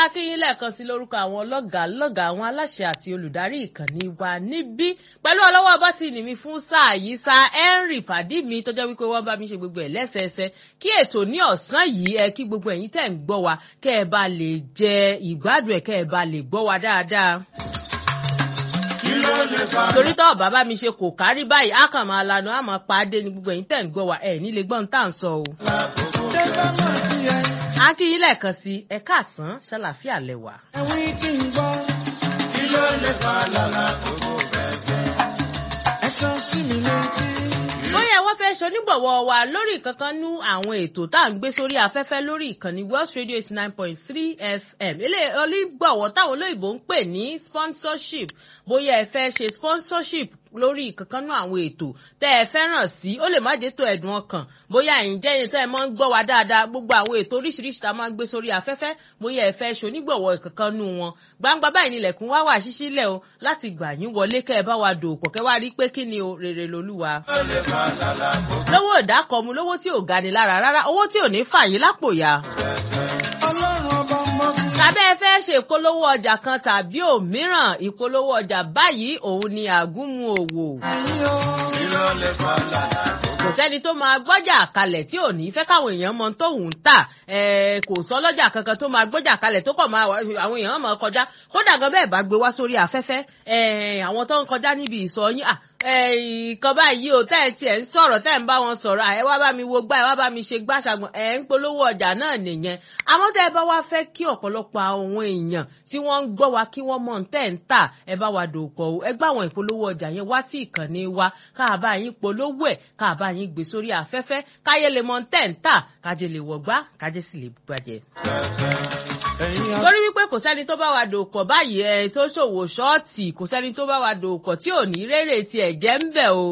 akínyìn lẹ́ẹ̀kan sí lórúkọ àwọn ọlọ́gàá lọ́gàá àwọn aláṣẹ àti olùdarí ìkànnì wa níbí pẹ̀lú ọlọ́wọ́ bọ́tìnì mi fún sáà yìí sa henry pàdí mi tó jẹ́ wípé wọ́n bá mi ṣe gbogbo ẹ̀ lẹ́sẹẹsẹ kí ètò ní ọ̀sán yìí ẹ kí gbogbo ẹ̀yin tẹ̀ ń gbọ́ wa kẹ́ ẹ bá lè jẹ ìgbádùn ẹ̀ kẹ́ ẹ bá lè gbọ́ wa dáadáa torí tó bàbá mi ṣe kò kárí báyìí á kàn máa lanu á máa pa á dé ní gbogbo ẹ̀yin tẹ̀ ń gbọ́ wa ẹ̀ nílé gbọ́n tá à ń sọ o. a kí yín lẹ́ẹ̀kan sí ẹ káàsán ṣàlàfíà lẹ́wà. ẹ̀wí kí n gbọ́. kí ló lè fa lọ́la gbogbo bẹ́ẹ̀ ẹ sọ sí mi létí. bóyá wọ́n fẹ́ ṣonígbọ̀wọ́ wa lórí ìkankan nú àwọn ètò tá à ń gbé sórí afẹ́fẹ́ lórí ìkànnì Welsh Radio eighty nine point three FM ilé onígbọ̀wọ́ táwọn olóyìnbó ń pè ní sponsorship bóyá ẹ fẹ́ ṣe sponsorship lórí ìkankan nú àwọn ètò tẹ́ ẹ fẹ́ràn sí ó lè má jẹ́ tó ẹ̀dùn ọkàn bóyá ẹ̀yin jẹ́ ẹ̀yin tẹ́ ẹ máa ń gbọ́ wa dáadáa gbogbo àwọn ètò oríṣiríṣi tá a máa ń gbé sórí afẹ́fẹ́ bóyá ẹ fẹ́ ṣonígbọ̀wọ́ ìkankan nú wọn gbangba báyìí nílẹ̀kùn wá wà ṣíṣílẹ̀ o láti gbà yín wọlé kẹ́ ẹ bá wa dòpọ̀ kẹ́ wá rí pé kí ni o rere lolúwa lówó ìdákọ̀mu lówó tí ò ga ni lára rárá owó tí ò ní fà yín lápò ya. ọlọ́run ọba mọ́kùn. tàbí ẹ fẹ́ ṣe ìpolówó ọjà kan tàbí òmíràn ìpolówó ọjà báyìí òun ni àgúnmu òwò. ẹ̀yin o. kí ló lè fa lọ́la kò sẹ́ni tó máa gbọ́jà kalẹ̀ tí ò ní fẹ́ káwọn èèyàn mọ tóun tà kò sọ lọ́jà kankan tó máa gbọ́jà kalẹ̀ tó kọ̀ máa àwọn èèyàn máa kọjá kódà gan bẹ́ẹ̀ bá gbé wá sórí afẹ́fẹ́ àwọn tó ń kọjá níbi ìsọ yín ìkan báyìí o tẹ́ ẹ tiẹ̀ ń sọ̀rọ̀ tẹ́ ẹ ń bá wọn sọ̀rọ̀ ẹ wá bá mi wo gbá ẹ wá bá mi ṣe gbá ṣàgbọ̀n ẹ ń polówó ọjà náà nìyẹn àmọ́ tẹ́ ẹ bá wá fẹ́ kí ọ̀pọ̀lọpọ̀ àwọn èèyàn tí wọ́n ń gbọ́ wa kí wọ́n mọ̀ tẹ́ ń tà ẹ bá wa dòpọ̀ o ẹ gbá àwọn ìpolówó ọjà yẹn wá sí ìkànnì wa káàbá yín polówó ẹ̀ káàbá yín gbé sórí afẹ́fẹ́ káyé lè mọ̀ tẹ́ ń tà kájé lè wọ̀gbá kájé sì lè bàjẹ́ torí wípé kò sẹ́ni tó bá wa dòpọ̀ báyìí ẹ̀ tó ṣòwò ṣọ́ọ̀tì kò sẹ́ni tó bá wa dòpọ̀ tí ò ní rèrè tiẹ̀ jẹ́ ń bẹ̀ o.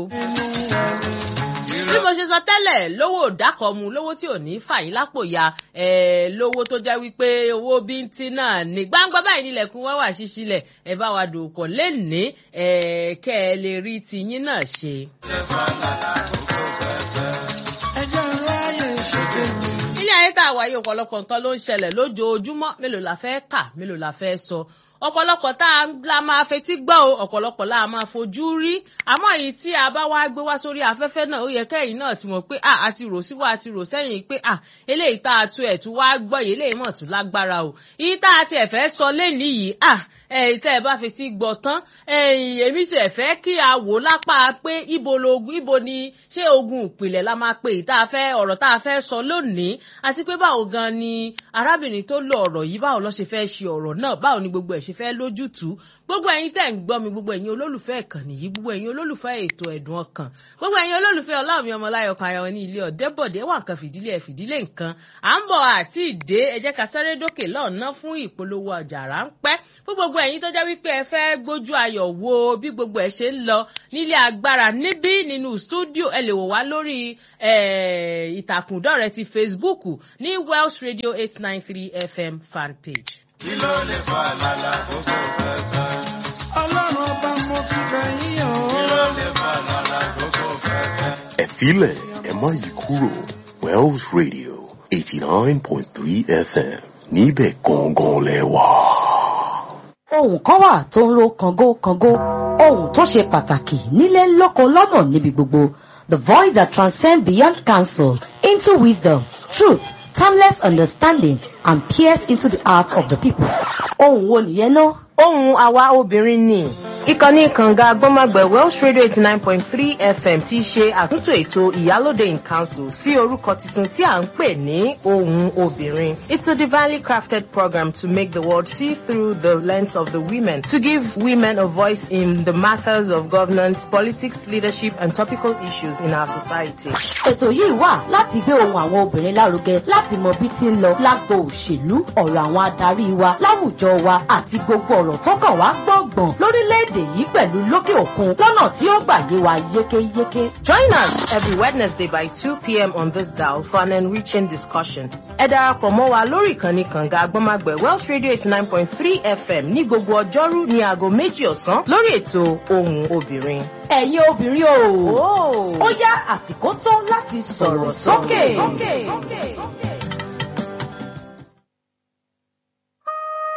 bí mo ṣe sọ tẹ́lẹ̀ lówó dákọ̀mu lówó tí ò ní fàyín lápò ya lówó tó jẹ́ wípé owó bíntín náà ní gbangba báyìí nílẹ̀kùn wá wà ṣíṣílẹ̀ ẹ bá wa dòpọ̀ lénìí kẹ́ ẹ lè rí tiyín náà ṣe. ẹjọ́ ráyè ṣe tèmi. ilé ayé tá a wáyé ọ̀pọ̀lọpọ̀ nǹkan ló ń ṣẹlẹ̀ lójoojúmọ́ mélòó la fẹ́ kà mélòó la fẹ́ sọ ọ̀pọ̀lọpọ̀ tá a la máa fetí gbọ́ o ọ̀pọ̀lọpọ̀ la máa fojú rí àmọ́ èyí tí a bá wá gbé wá sórí afẹ́fẹ́ náà ó yẹ kẹ́yìn náà ti mọ̀ pé à á ti rò síwá a ti rò sẹ́yìn pé à eléyìí tá a tu ẹ̀ tún wá gbọ́ yìí eléyìí mọ̀ tún lágbára o èyí tá a ti ẹ̀ fẹ́ sọ lẹ́nìí yìí à ẹ̀yìn tẹ́ ẹ bá fetí gbọ́ tán ẹ̀yìn èmi ti ẹ̀ fẹ́ kí a wò lápá pé ibo logun ibo ni ṣé ogun ìpìlẹ̀ la máa pè tá a fẹ́ ọ̀rọ̀ tá a fẹ́ sọ lónìí àti pé báwo gan ni arábìnrin tó lo ọ̀rọ̀ yìí báwo ló ṣe fẹ́ ṣe ọ̀rọ̀ náà báwo ni gbogbo ẹ̀ ṣe fẹ́ lójútùú gbogbo ẹ̀yin tẹ́ ń gbọ́ mi gbogbo ẹ̀yin olólùfẹ́ ìkànnì yìí gbogbo ẹ̀yin olólùfẹ́ ètò ẹ̀dùn ọkàn gbogbo ẹ̀yin olólùfẹ́ ọlámi ọmọláyọ̀ kan ayọ̀ ní ilé ọ̀dẹ́bọ̀dé wà nǹkan fìdílé ẹ̀ fìdílé nǹkan à ń bọ̀ àti ìdè ẹ jẹ́ ká sáré dókè lọ́ọ̀ná fún ìpolówó ọjà ráńpẹ́ fún gbogbo ẹ̀yin tó jẹ́ wípé ẹ fẹ́ gbójú ayọ̀ wo bí gbogbo ẹ̀ ṣe ń lọ nílé agbára níbí nínú stúdíò ẹ lè wò wá lórí ìtàkùn dọ̀rẹ́ ti Facebook ní Welsh Radio eight nine three FM fan page kí ló lè fa lálá gbogbo fẹ́fẹ́. ọlọ́run ọba mo fi bẹ̀ yín o. kí ló lè fa lálá gbogbo fẹ́fẹ́. ẹ filẹ̀ ẹ má yí kúrò Welsh Radio eighty nine point three FM níbẹ̀ gangan lẹ wà. ohun kan wà tó ń ro kàngó kàngó ohun tó ṣe pàtàkì nílé lóko lọ́nà níbi gbogbo the voice that transcends beyond counsel into wisdom truth timeless understanding and peers into the heart of the people. ohun wo nìyẹn náà. ohun àwa obìnrin ni ìkànnì kànga agbọ́nmágbẹ̀ welsh radio eighty nine point three fm ti ṣe àtúntò ètò ìyálóde in council sí orúkọ tuntun tí à ń pè ní ohun obìnrin. it's a divinely crafted program to make the world see through the lens of the women to give women a voice in the matters of governance politics leadership and topical issues in our society. ètò yìí wà láti gbé ohun àwọn obìnrin lárugẹ láti mọ bí tí ń lọ lágbo òṣèlú ọ̀rọ̀ àwọn adarí wa láwùjọ wa àti gbogbo ọ̀rọ̀ tó kàn wá gbọ̀ngbọ̀n lórílẹ̀‐èdè yìí pẹ̀lú lókè òkun lọ́nà tí ó gbà yé wa yékéyéké. Join us every Wednesday by 2 p.m. on this dial for an enriching discussion. Ẹ darapọ̀ mọ́ wa lórí ìkànnì kànga agbọ́nmágbẹ̀ Welsh Radio 89.3 FM ní gbogbo ọjọ́rú ní aago méjì ọ̀sán lórí ètò ohùn obìnrin. ẹ̀yin obìnrin o ó yá àsìkò tó láti sọ̀rọ̀ sókè.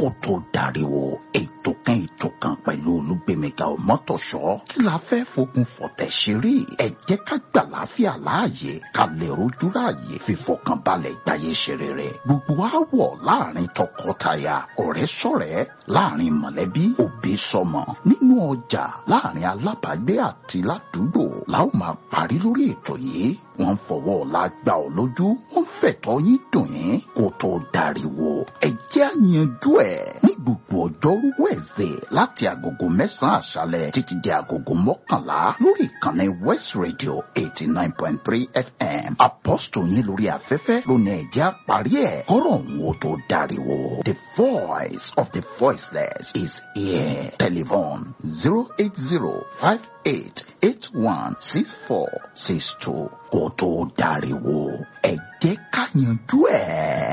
tó dariwo ètò kan ètò kan pẹ̀lú olúgbèmíga ọmọtọ̀ṣọ́ kí la fẹ́ fogun fọ̀tẹ̀ ṣeré ẹ jẹ́ ká gbà láfíà láàyè ká lè rojú ráàyè fífọkànbalẹ̀ gbáyé ṣeré rẹ̀ gbogbo àwọ̀ láàrin tọkọtaya ọ̀rẹ́ sọ̀rẹ́ láàrin mọ̀lẹ́bí òbí sọmọ nínú ọjà láàrin alábàágbé àti ládùúgbò la ó máa parí lórí ètò yìí wọ́n fọwọ́ ọ̀la gbà ọ́ lójú wọ́n fẹ̀tọ́ yín dùn yín kó tó dariwo ẹ jẹ́ àyànjú ẹ̀ ní gbogbo ọjọ́rú wẹ̀ẹ́sẹ̀ láti agogo mẹ́sàn-án àṣálẹ̀ títí di agogo mọ́kànlá lórí ìkànnì west radio eighty nine point three fm apọ́sítò yín lórí afẹ́fẹ́ lónìí ẹ jẹ́ àparí ẹ̀ kọ́rọ̀ òun ó tó dariwo the voice of the voiceless is here telephone zero eight zero five eight eight one six four six two kó tó dariwo ẹ jẹ́ ká yanjú ẹ̀.